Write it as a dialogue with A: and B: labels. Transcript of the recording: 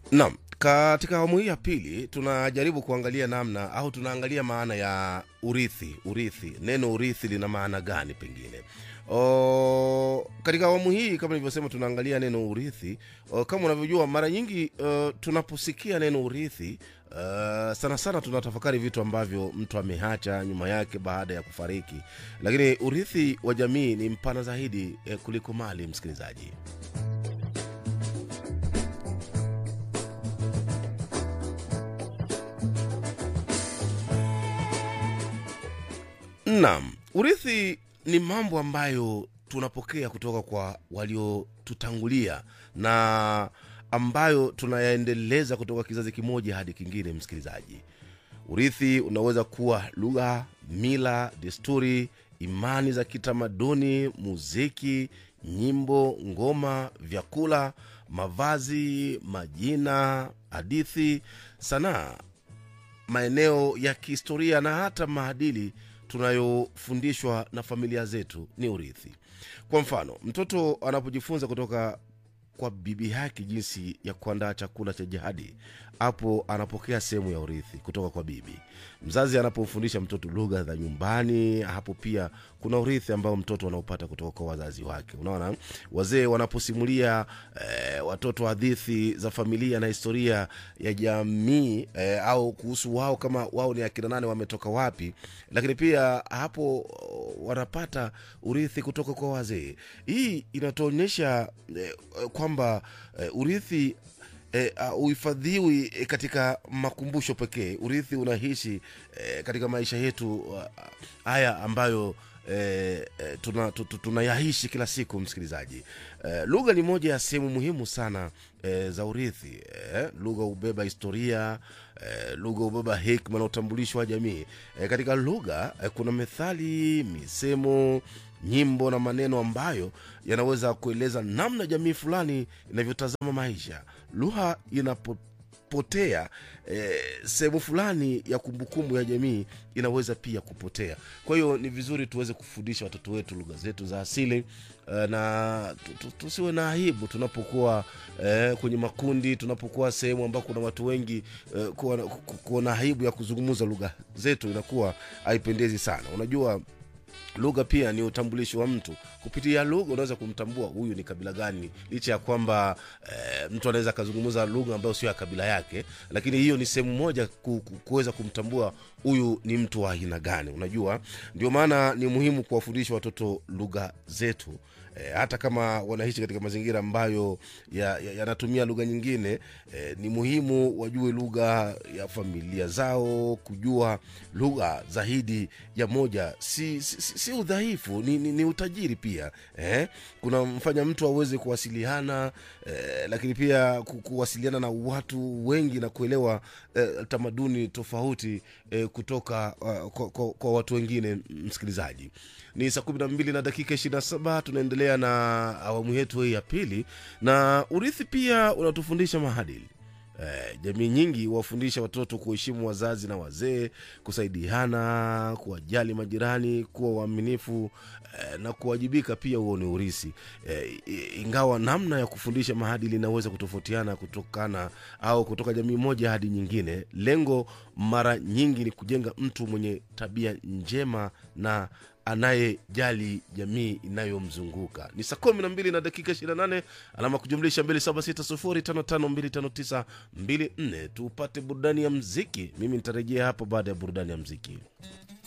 A: Naam, katika awamu hii ya pili tunajaribu kuangalia namna au tunaangalia maana ya urithi. Urithi, neno urithi lina maana gani? Pengine o, katika awamu hii kama nilivyosema, tunaangalia neno urithi. O, kama unavyojua mara nyingi uh, tunaposikia neno urithi uh, sana sana tunatafakari vitu ambavyo mtu ameacha nyuma yake baada ya kufariki, lakini urithi wa jamii ni mpana zaidi eh, kuliko mali, msikilizaji. Naam, urithi ni mambo ambayo tunapokea kutoka kwa waliotutangulia na ambayo tunayaendeleza kutoka kizazi kimoja hadi kingine. Msikilizaji, urithi unaweza kuwa lugha, mila, desturi, imani za kitamaduni, muziki, nyimbo, ngoma, vyakula, mavazi, majina, hadithi, sanaa, maeneo ya kihistoria na hata maadili tunayofundishwa na familia zetu ni urithi. Kwa mfano, mtoto anapojifunza kutoka kwa bibi yake jinsi ya kuandaa chakula cha jadi, hapo anapokea sehemu ya urithi kutoka kwa bibi. Mzazi anapomfundisha mtoto lugha za nyumbani, hapo pia kuna urithi ambao mtoto anaopata kutoka kwa wazazi wake. Unaona, wazee wanaposimulia eh, watoto hadithi za familia na historia ya jamii eh, au kuhusu wao kama wao ni akina nane, wametoka wapi, lakini pia hapo wanapata urithi kutoka kwa wazee. Hii inatuonyesha eh, kwamba eh, urithi eh, uh, uhifadhiwi eh, katika makumbusho pekee. Urithi unaishi eh, katika maisha yetu uh, haya ambayo eh, eh, tuna, tu- tu- tunayaishi kila siku. Msikilizaji, eh, lugha ni moja ya sehemu muhimu sana eh, za urithi eh, lugha hubeba historia eh, lugha hubeba hekima na utambulisho wa jamii eh, katika lugha eh, kuna methali, misemo nyimbo na maneno ambayo yanaweza kueleza namna jamii fulani inavyotazama maisha. Lugha inapopotea eh, sehemu fulani ya kumbukumbu ya jamii inaweza pia kupotea. Kwa hiyo ni vizuri tuweze kufundisha watoto wetu lugha zetu za asili eh, na tu- tu- tusiwe na aibu tunapokuwa eh, kwenye makundi, tunapokuwa sehemu ambao kuna watu wengi eh, kuwa, na- ku- kuwa na aibu ya kuzungumza lugha zetu inakuwa haipendezi sana. Unajua lugha pia ni utambulisho wa mtu. Kupitia lugha unaweza kumtambua huyu ni kabila gani, licha ya kwamba e, mtu anaweza akazungumza lugha ambayo sio ya kabila yake, lakini hiyo ni sehemu moja ku, ku, kuweza kumtambua huyu ni mtu wa aina gani. Unajua, ndio maana ni muhimu kuwafundisha watoto lugha zetu e, hata kama wanaishi katika mazingira ambayo yanatumia ya, yanatumia lugha nyingine e, ni muhimu wajue lugha ya familia zao. Kujua lugha zaidi ya moja si, si, si, si udhaifu, ni, ni, ni utajiri pia eh? Kuna mfanya mtu aweze kuwasiliana eh, lakini pia ku- kuwasiliana na watu wengi na kuelewa eh, tamaduni tofauti eh, kutoka uh, kwa, kwa, kwa watu wengine. Msikilizaji, ni saa kumi na mbili na dakika ishirini na saba tunaendelea na awamu yetu hii ya pili, na urithi pia unatufundisha maadili. Eh, jamii nyingi huwafundisha watoto kuheshimu wazazi na wazee, kusaidiana, kuwajali majirani, kuwa waaminifu eh, na kuwajibika pia. Huo ni urisi eh, i- ingawa namna ya kufundisha maadili inaweza kutofautiana kutokana au kutoka jamii moja hadi nyingine. Lengo mara nyingi ni kujenga mtu mwenye tabia njema na anayejali jamii inayomzunguka. Ni saa kumi na mbili na dakika ishirini na nane alama kujumlisha mbili saba sita sufuri tano tano mbili tano tisa mbili nne. Tupate burudani ya mziki. Mimi nitarejea hapo baada ya burudani ya mziki.